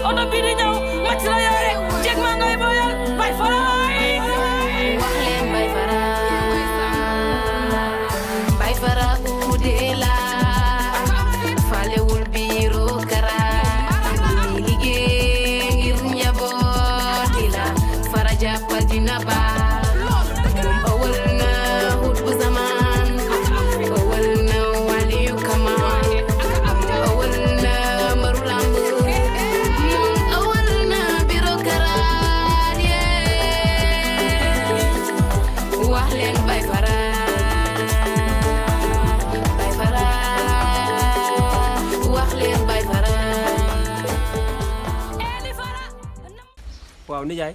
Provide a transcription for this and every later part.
oto bii di ñëw màcc la yore jeg maa ngay boyal bay faraay wax leen bay fara bay fara uude la falewul biiru kara li liggéey ngir njabooti la fara jàppal dina baax moom awal na hut bu zaman awal na waliyu kamaan awal na mbaru lamb awal na biro karaat yee wax leen bay fara bay fara wax leen bay fara waaw nijaay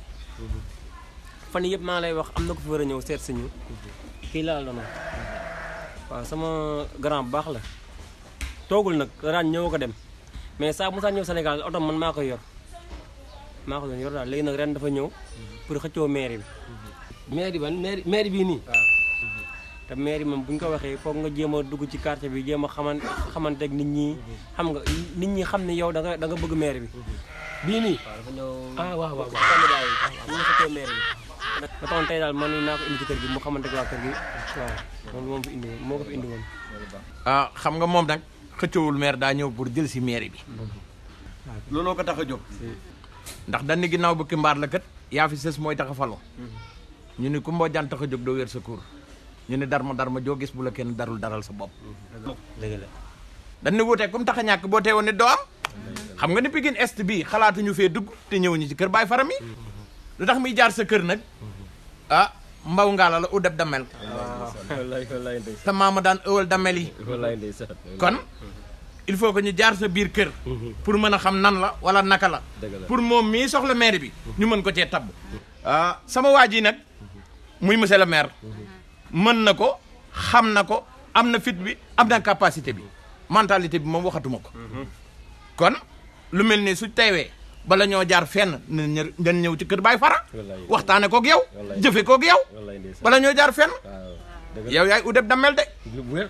fan yëpp maa lay wax am na ko fi war a ñëw seet si ñu kii laa la doon wax waaw sama grand bu baax la toogul nag raan ñëw ko dem mais saa musaa ñëw Sénégal oto man maa koy yor maa ko doon yor daal léegi nag ren dafa ñëw pour xëccoo mairie bi mairie ban mairie mairie bii nii te mairie moom bu ñu ko waxee foog nga jéem a dugg ci quartier bi jéem a xaman xamanteeg nit ñi xam nga nit ñi xam ne yow da nga da nga bëgg mairie bi bii nii ah waaw waaw waaw candidat yi ñu nga xëccoo mairie bi ba taxoon tey daal man naa ko indi ci kër gi mu xamante ak waa kër gi waaw moom moom fi indi woon moo ko fi indi woon ah xam nga moom nag xëccoowul maire daa ñëw pour jël si mairie bi looloo ko tax a jóg ndax dañ ni ginnaaw bukki mbaar la kat yaa fi sës mooy tax a falo ñu ni ku mboo jaan tax a jóg doo wér sa kuur ñu ni darma darma joo gis bu la kenn darul daral sa bopp dëgg la dañ ni wuutee comme tax a ñàkk boo teewoon nit doo am xam nga ni Pikine Est bii xalaatuñu fee dugg te ñëwuñu ci kër Baay Faram yi lu tax muy jaar sa kër nag ah mbaw ngaala la u deb damel wallaay wallaay ndeysaan te maama daan ëwal damel yi wallaay ndeysaan kon il faut que ñu jaar sa biir kër pour mën a xam nan la wala naka la Dëgg la. pour moom mii soxla maire bi ñu mën ko cee tabb ah sama waa ji nag muy monsieur le maire mën na ko xam na ko am na fit bi am na capacité bi mentalité bi moom waxatuma ko kon lu mel ni su teewee bala ñoo jaar fenn na ñë dañ ñëw ci kër Baay Fara Wallaay. waxtaane koog yow Wallaay. jëfe koog yow wallaay ndeysaan bala ñoo jaar fenn waaw dëgg la yow yaay udeb damel de bu wér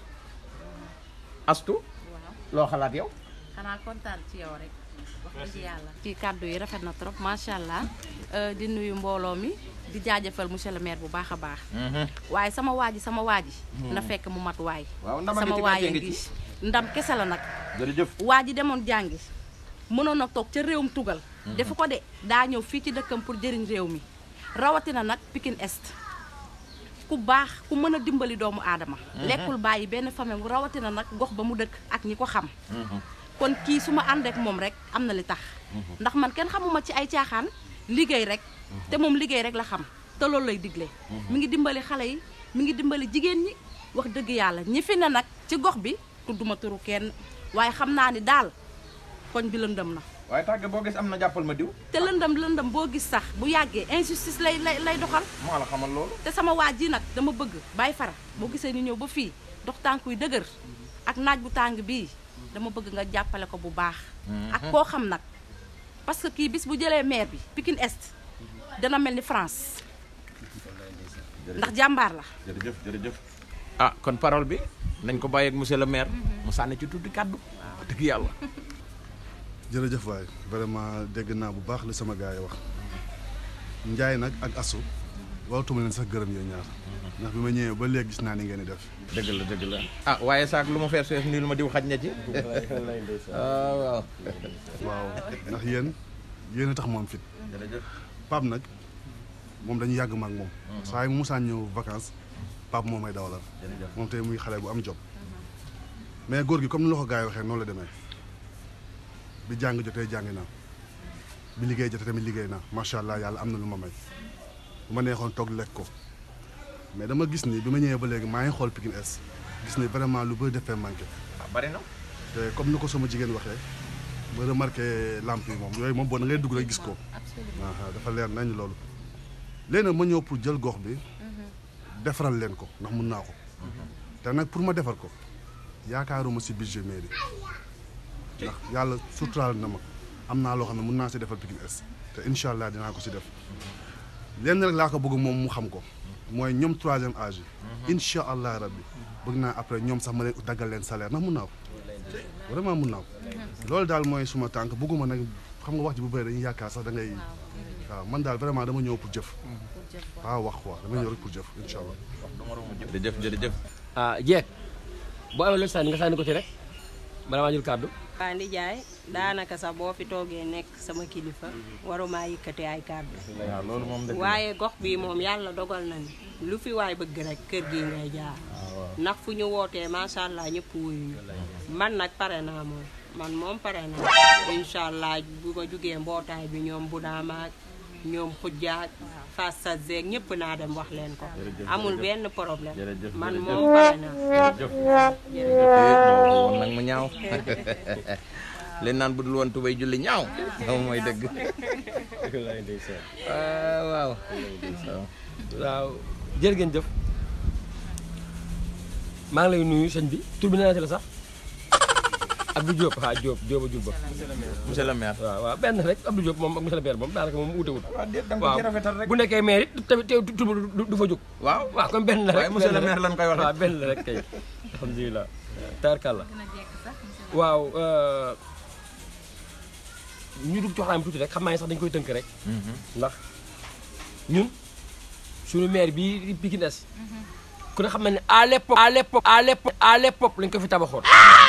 astu loo xalaat yow xanaa kontaan ci yow rek wax dëgg yàlla. ci kàddu yi rafet na trop macha allah Euh, di nuyu mbooloo mi di jaajëfal monsieur le maire bu baax a baax. waaye sama waa ji sama waa ji na fekk mu mat waay. waaw ndama ngi sama ci waay gàcce a ngi ngi ci. ndam kese la nag. jërëjëf waa ji demoon jàngi mënoon a toog ca réewum tugal. defu ko de daa ñëw fii ci dëkkam pour jëriñ réew mi rawatina nag Pikine Est ku baax ku mën a dimbali doomu aadama. lekkul bàyyi benn famille mu rawatina nag gox ba mu dëkk ak ñi ko xam. kon kii su ma ànd ak moom rek am na li tax. ndax man kenn xamuma ci ay caaxaan liggéey rek. te moom liggéey rek la xam te loolu lay digle. mi ngi dimbali xale yi mi ngi dimbali jigéen ñi wax dëgg yàlla ñi fi ne nag ci gox bi tudduma turu kenn waaye xam naa ni daal koñ bi lëndëm na. waaye tàgge boo gis am na jàppal ma diw te lëndëm lëndëm boo gis sax bu yàggee injustice lay lay lay doxal moo la xamal loolu te sama waa ji nag dama bëgg bàyyi fara boo gisee ñu ñëw ba fii dox tànk yu dëgër ak naaj bu tàng bii dama bëgg nga jàppale ko bu baax ak koo xam nag parce que kii bis bu jëlee maire bi Pikine Est dana mel ni France ndax jàmbaar la jërëjëf jërëjëf ah kon parole bi nañ ko bàyyi ak monsieur le maire mu sànni ci tuddi kàddu dëgg yàlla jërëjëf waay vraiment dégg naa bu baax li sama gars yi wax njaay nag ak asu waratuma leen sax gërëm yooyu ñaar ndax bi ma ñëwee ba léegi gis naa ni ngeen di def dëgg la dëgg la ah waaye saak lu ma fees fees nii lu ma diw xaj na ci ah waaw waaw ndax yéen yéen a tax moom fit jërëjëf Pape nag moom dañu yàgg ma ak moom saa yu musaan ñëw vacances Pape moom may dawalal moom tey muy xale bu am job mais góor gi comme ni la ko gars yi waxee noonu la demee bi jàng jotee jàngi naa bi liggéey jotee tamit liggéey naa macha allah yàlla am na lu ma may bu ma neexoon toog lekk ko mais dama gis ni bi ma ñëwee ba léegi maa ngi xool Pikine Est gis ni vraiment lu bëri defee manqué ah bari na te comme ni ko sama jigéen waxee ma remarqué lampe yi moom yooyu moom boo da ngay dugg rek gis ko aha dafa leer nañ loolu léegi nag ma ñëw pour jël gox bi defaral leen ko ndax mun naa ko te nag pour ma defar ko yaakaaruma si budget mairie ndax yàlla suturaal na ma am naa loo xam ne mun naa si defal Pikine Est te incha allah dinaa ko si def lenn rek laa ko bëgg moom mu xam ko mooy ñoom troisième âge yi incha allah rabbi bëgg naa après ñoom sax ma leen daggal leen salaire ndax mun naa ko vraiment mun naa ko loolu daal mooy suma tànk bëgguma nag xam nga wax ji bu bëri dañuy yaakaar sax da ngay waaw man daal vraiment dama ñëw pour jëf waaw wax quoi dama ñëw rek pour jëf incha allah jërëjëf jërëjëf ah jeeg boo amee loolu sànni nga sànni ko ci rek bala maa jël kàddu waa Ndijaay daanaka sax boo fi toogee nekk sama kilifa waruma yëkkati ay kàddu waaw loolu moom dëgg waaye gox bi moom yàlla dogal na ni lu fi waay bëgg rek kër gi ngay jaar ndax fu ñu wootee macha allah ñëpp wuyu man nag pare naa moom man moom pare naa incha allah bu ma jugee mbootaay bi ñoom bu naamaak ñoom xujjaak fas sa zeeg ñëpp naa dem wax leen ko amul benn problème jërëjëf, man jërëjëf. moom pare naa woon nag mu ñaaw leen naan budul woon tubay julli ñaaw moom mooy dëgg waaw waaw waaw jërë ngeen jëf maa ngi lay nuyu sëñ bi tur bi nee na ci la sax Abdou Diop ah Diop Diop a jur ba monsieur le maire waaw waaw benn rek Abdou Diop moom ak monsieur le maire moom daanaka moom wuute wut waaw déet da nga ko ci rafetal rek bu nekkee maire it tamit teew tur bi du du fa jóg waaw waaw comme benn la rek waaye monsieur le benn maire lan koy waxee. waaw benn la rek kay alhamdulilah taarkàlla waaw ñu dugg ci waxtaan bi tuuti rek xam naa ne sax dañu koy tënk rek ndax ñun suñu maire bii di Pikine Est ku ne xam na ne à l'époque à l'époque à l'époque à l'époque lañ ko fi tabaxoon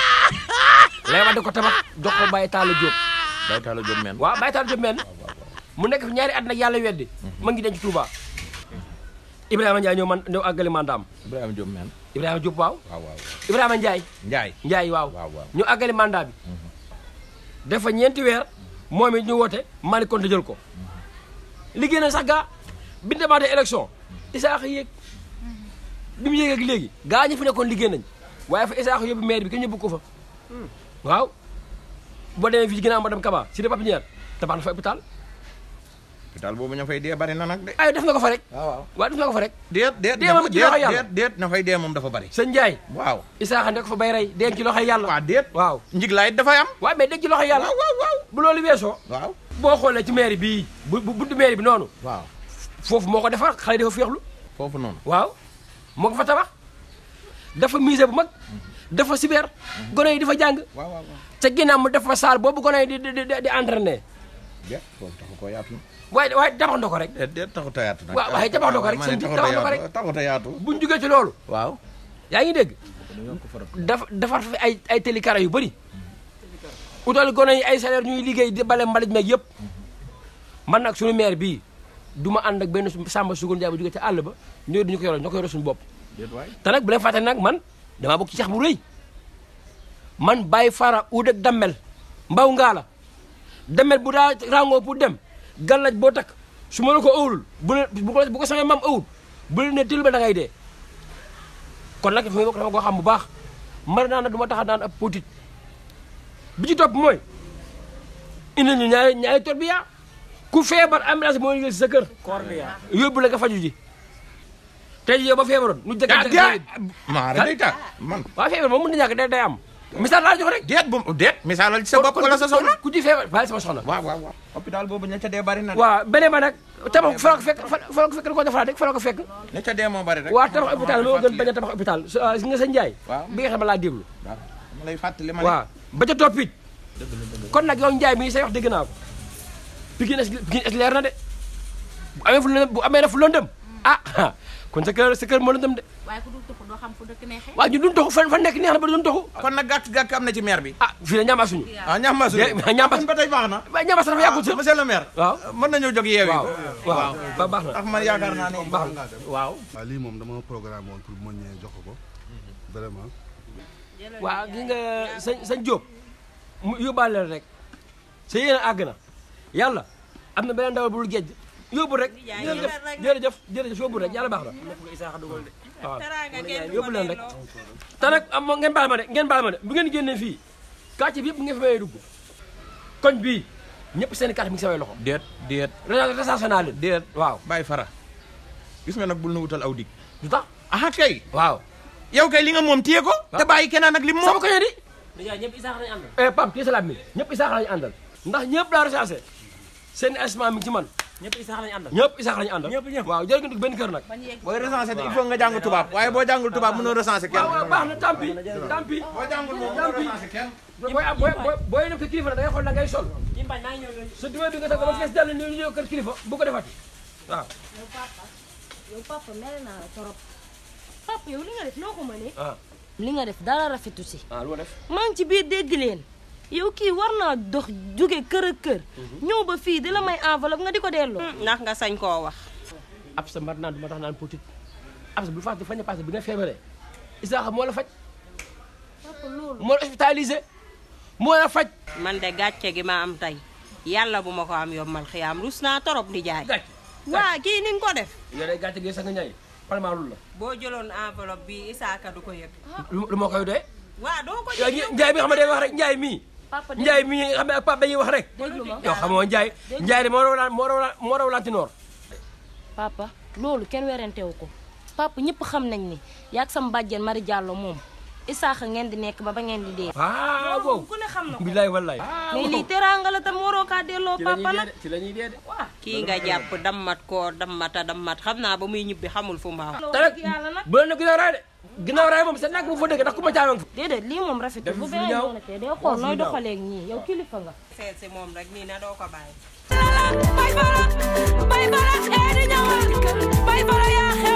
lay wax da ko tabax jox ko Baye Talla Diop Baye Talla Diop men waaw Baye Talla Diop men mu nekk fi ñaari at nag yàlla weddi ma ngi denc Touba Ibrahima Ndiaye ñëw man ñëw àggali mandaam Ibrahima Diop men Ibrahima Diop waaw waaw waaw Ibrahima Ndiaye Ndiaye Ndiaye waaw waaw waaw ñu àggali mandat bi dafa ñeenti weer moom it ñu woote Malick Konte jël ko liggéey na sax gaa bi ñu demaatee élection Isaaxa yéeg bi mu yéeg ak léegi gaa ñi fi nekkoon liggéey nañ waaye fa Isaaxa yóbbu maire bi kenn ñëbbu ko fa waaw boo demee fii ginnaaw madame Kaba si de Papinière tabax na fa hôpital hôpital boobu ña fay dee bari na nag de ay def na ko fa rek waaw waaw waaw def na ko fa rek déet déet Dee moom ci loxo yàlla. déet déet na fay dee moom dafa bari sëñ Ndiaye waaw Isaaxa nekk fa bay rey denc ci loxoy yàlla waaw déet waaw njiglaay it dafay am waaw mais denc ci loxoy yàlla waaw waaw waaw bu loolu weesoo waaw boo xoolee ci mairie bii bu bu buntu mairie bi noonu waaw foofu moo ko defar xale dafa féexlu foofu noonu waaw moo ko fa tabax dafa musée bu mag dafa cyber gone yi di fa jàng waaw waaw waaw ca ginnaaw mu def fa salle boobu gone yi di di di di entraîner déet foofu taxu ko yaatu waaye waaye tabax na ko rek déet déet taxut a yaatu nag waaw waaye tabax na ko rek ma ne sëñ bi taxut a tabax na ko yaatu rek. taxut a yaatu buñ jugee ci loolu waaw yaa ngi dégg dafa defar fi ay ay télécara yu bëri utal gone yi ay salaire ñuy liggéey di bale mbalit meeg yëpp man nag suñu maire bii du ma ànd ak benn su- Samba Sugun Njaay bu jugee ci àll ba ñëw duñu ko yoroon ñoo ko yore suñu bopp déet waay te nag bu leen fàtte nag man damaa bokk ci cax bu rëy man Baye Fara ud ak dammel mbaw ngaa la dammel bu daa rangoo pour dem gàllaj boo takk su ma la ko ëwlul bu leen bu ko bu ko samay maam ëwul bu leen ne til ba da ngay dee kon nag fi may bokk dama ko xam bu baax mar naa nag du ma tax a daan ab politique bi ci topp mooy indi ñu ñaari ñaari tor bi yaa ku feebar ambulance moo yëgal si sa kër yóbbu la nga faju ji tey jii yow ba feebaroon nu jëkk yaa yaa maa day tax man waaw feebar moom mën na ñàkk day day am misaal laa jox rek déet bu déet misaalal ci sa bopp wala sa soxna ku ci feebar bàyyi sama soxna waaw waaw waaw hôpital boobu ña ca dee bari na de waaw beneen ba nag tabax fa la ko fekk fa la ko fekk da ko defaraat rek fa la ko fekk ña ca dee moo bari rek waaw tabax hôpital moo gën bañ a tabax hôpital su si nga sa njaay waaw. bi nga xam ne laa déglu waaw ma lay fàttali ma ne waaw ba ca toppit kon nag yow njaay mii say wax dégg naa ko Pikine es Pikine es leer na de bu amee fu lëndëm bu amee na fu lëndëm ah kon sa kër sa kër moo lëndëm de waaye ku dul tuxu doo xam fu dëkk neexee waaw ñu dun toxu fan fan nekk neex na ba dun toxu kon nag gàkk-gàkk am na ci maire bi ah fii la ñaama suñu ah ñax su Dé- ñaambas. kon ba tey baax na waaye ñaama sax dafa yàggul sax monsieur le maire waaw mën nañoo jóg yeewi waaw waaw ba baax na ndax man yaakaar naa ne baax na waaw waaw lii moom dama programme woon pour mën ñee jox ko ko vraiment waaw gi nga sañ sañ Jóob mu yóbbaale la rek sa yéene àgg na yàlla am na beneen ndawal bu dul géej yóbbu rek jërëjëf jërëjëf jërëjëf yóbbu rek yàlla baax na waaw yóbbu leen rek te nag am ngeen baal ma de ngeen baal ma de bu ngeen génnee fii quartier bi yëpp ngeen fi mayee dugg koñ bii ñëpp seen i carte mi ngi samay loxo déet déet recensé naa leen déet waaw bàyyi fara gis nga nag bul nu wutal aw dig du tax aha kay waaw yow kay li nga moom téye ko te bàyyi keneen ak li mu sama moom koñe di Ndiaye ñëpp Isaaxa lañu àndal. eh Pam kii salaam mi ñëpp isaaxa lañu àndal ndax ñëpp laa recensé seen estimation mi ngi ci man ñëpp Isaaxa lañu àndal. ñëpp isaaxa lañu àndal ñëpp ñëpp. waaw jërë ngeen dugg benn kër nag booy recensé il faut nga jàng tubaab waaye boo jàngul tubaab mënoo recensé kenn waaw waaw baax na tant pis tant pis boo jàngul moom tant mënoo pis recensé kenn booy booy booy booy dem kër kilifa nag da ngay xool la ngay sol Jimbañ maa ngi ñëw léegi. sa duwee bi nga def ba fees dell ni ñëw kër kilifa bu ko defati waaw yow papa yow papa mere naa la torop papa yow li nga def noo ko mënee ah li nga def dara rafetu si ah lu ma def maa ngi ci biir dégg leen yow kii war naa dox jóge kër ak kër ñëw ba fii di la may enveloppe nga di ko delloo ndax nga sañ koo wax ab sa mbar naan du ma tax naan politique ab sa bu fàtte fañ a passé bi nga feebaree Isaaxa moo la faj papa loolu moo la hospitalisé moo la faj man de gàcce gi ma am tey yàlla bu ma ko am yombal xiyaam rus naa torop di jaay gàcce waa kii ni nga ko def yow day gàcce gi sax nga ñaay palmaa lul la boo jëloon enveloppe bi Isaaka du ko yëg lu lu ma koy doyee waa doo ko yow yëg Njaay mi nga xam ne day wax rek Njaay mii papa dégg Njaay mii nga xam ne ak Pape dañuy wax rek déglu ma yow xamoo Njaay Njaay de moo raw laan moo raw laan moo raw lantinoor papa loolu kenn werentewu ko papa ñëpp xam nañ ni yaag sam bàjjen Mari Diallo moom Isaaxa ngeen di nekk ba ba ngeen di dee ah loolu boobu ku ne xam na ko bilaay wallaay mais lii teraanga la tam waroo kaa delloo ci la papa ñuy nag dee de ci la ñuy dee de kii nga jàpp dammat koo dammata dammat xam naa ba muy ñibbi xamul fu mbaaw wax te nag dëgg yàlla nag bu leen ne ginnaaw raay de ginnaaw raay moom sa nag bu fa dëgg ndax ku ma caamang fa déedéet lii moom rafetul Def bu fi beneen ñaaw. yoonatee day xool nooy doxaleeg ñii yow kilifa nga seet si moom rek nii na doo ko bàyyi Bay fara bay fara ee di ñëwal bay fara yaa xew